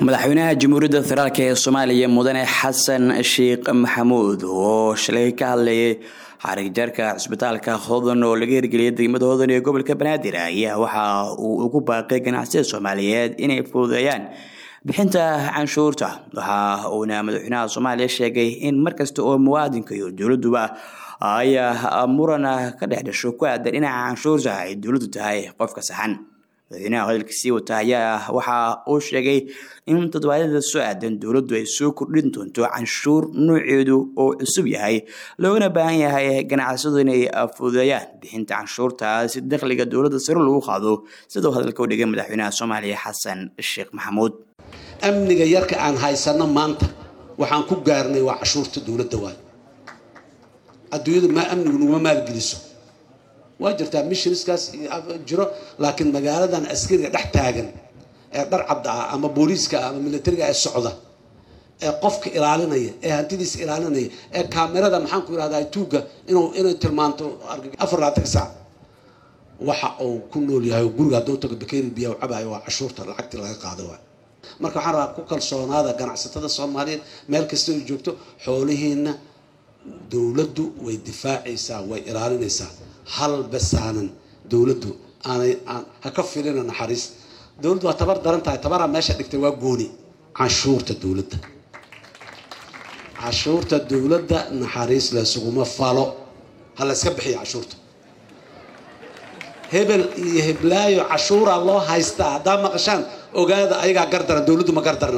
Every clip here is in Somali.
madaxweynaha jamhuuriyadda federaalk ee soomaaliya mudane xasan sheekh maxamuud oo shalay ka hadlayay xarig jarka cisbitaalka hodan oo laga hirgeliyay degmada hodan ee gobolka banaadir ayaa waxa uu ugu baaqay ganacsiyada soomaaliyeed inay fududeeyaan bixinta canshuurta waxa uuna madaxweynaha soomaaliya sheegay in markasta oo muwaadinka iyo dowladuba ay muran ka dhex dhasho ku aadan dhinaca canshuurta ay dowladdu tahay qofka saxan madaxweynaha hadalkiisii wata ayaa waxa uu sheegay in toddobaadyada soo aadan dowladdu ay soo kordhin doonto canshuur nooceedu oo cusub yahay loogana baahan yahay ganacsadu inay fududeeyaan bixinta canshuurta si dakhliga dowladda sare lagu qaado sidau hadalka u dhigay madaxweynaha soomaaliya xasan sheekh maxamuud amniga yarka aan haysano maanta waxaan ku gaarnay waa cashuurta dowladda waay adduunyadu maa amnigu naguma maalgeliso waa jirtaa missionskaas jiro laakiin magaaladan askariga dhex taagan ee dhar cabda ah ama booliiska ah ama militariga ee socda ee qofka ilaalinaya ee hantidiisa ilaalinaya ee kaamirada maxaan ku irahdaa tuugga inuu inay tilmaanto afar labaatan saac waxa uu ku nool yahay guriga hadduu tago bakeeri biya u cabayo waa cashuurta lacagtii laga qaado waay marka waxaan rabaa ku kalsoonaada ganacsatada soomaaliyeed meel kasta ay joogto xoolihiina dowladdu way difaacaysaa way ilaalinaysaa hal basaanan dowladdu aanay ha ka filina naxariis dowladdu waa tabar daran tahay tabaraa meesha dhigtay waa gooni canshuurta dowladda cashuurta dowladda naxariis laysuguma falo ha layska bixiya cashuurta hebel iyo heblaayo cashuuraa loo haystaa haddaa maqashaan ogaada ayagaa gardaran dowladdu ma gardarna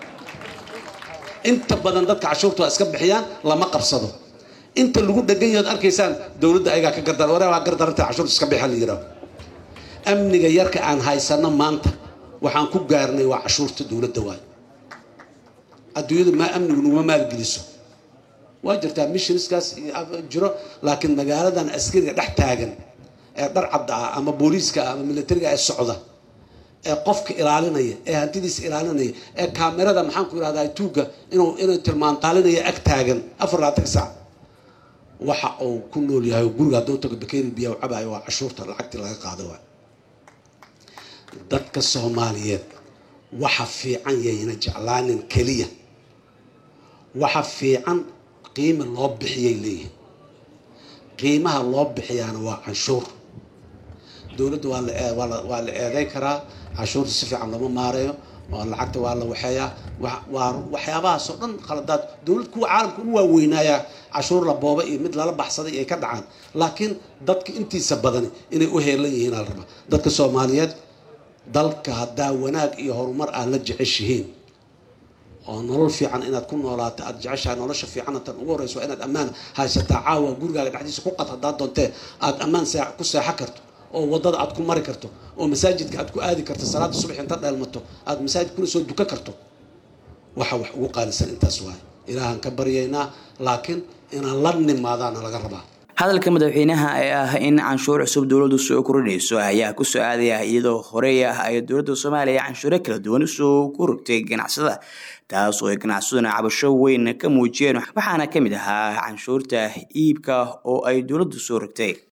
inta badan dadka cashuurta waa iska bixiyaan lama qabsado inta lagu dhegan yahood arkaysaan dowladda ayagaa ka gardar ware waa gardaranta cashuurta iska bixa la yidhaaho amniga yarka aan haysano maanta waxaan ku gaarnay waa cashuurta dowladda waay adduunyadu maa amnigu naguma maalgeliso waa jirtaa missionskaas jiro laakiin magaaladan askariga dhex taagan ee dhar cabda ah ama booliiska ah ama militariga ee socda ee qofka ilaalinaya ee hantidiisa ilaalinaya ee kaamirada maxaan ku irahdaa tuugga inuu inay tilmaantaalinaya ag taagan afar labaatan saac waxa uu ku nool yahay guriga hadduu tago bakeeri biya u cabayo waa cashuurta lacagtii laga qaado waay dadka soomaaliyeed waxa fiican yayna jeclaanin keliya waxa fiican qiima loo bixiyay leeyihin qiimaha loo bixiyaana waa canshuur dowladda waa la eeday karaa cashuurta si fiican looma maareeyo lacagta waa la waxeeyaa waa waxyaabahaasoo dhan khaladaad dowlad kuwa caalamka u waaweynaaya cashuur la booba iyo mid lala baxsaday ay ka dhacaan laakiin dadka intiisa badani inay u heelan yihiin ala rabaa dadka soomaaliyeed dalka haddaa wanaag iyo horumar aad la jeceshihiin oo nolol fiican inaad ku noolaato aad jeceshahay nolosha fiicanna tan ugu horeysa waa inaad ammaan haysataa caawa gurigaaga dhexdiisa ku qad haddaad doontee aad ammaan ku seexo karto oo wadada aad ku mari karto oo masaajidka aad ku aadi karto salaada subax inta dheelmato aad masaajid kuna soo duka karto waxa wax ugu qaalisan intaas waaye ilaahaan ka baryaynaa laakiin inaan la nimaadaana laga rabaa hadalka madaxweynaha ee ah in canshuur cusub dowladdu soo kordhinayso ayaa ku soo aadaya iyadoo horey ah ay dowladda soomaaliya canshuuro kala duwan usoo ku rogtay ganacsada taas oo ay ganacsaduna cabasho weyn ka muujiyeen waxaana ka mid ahaa canshuurta iibka oo ay dowladdu soo rogtay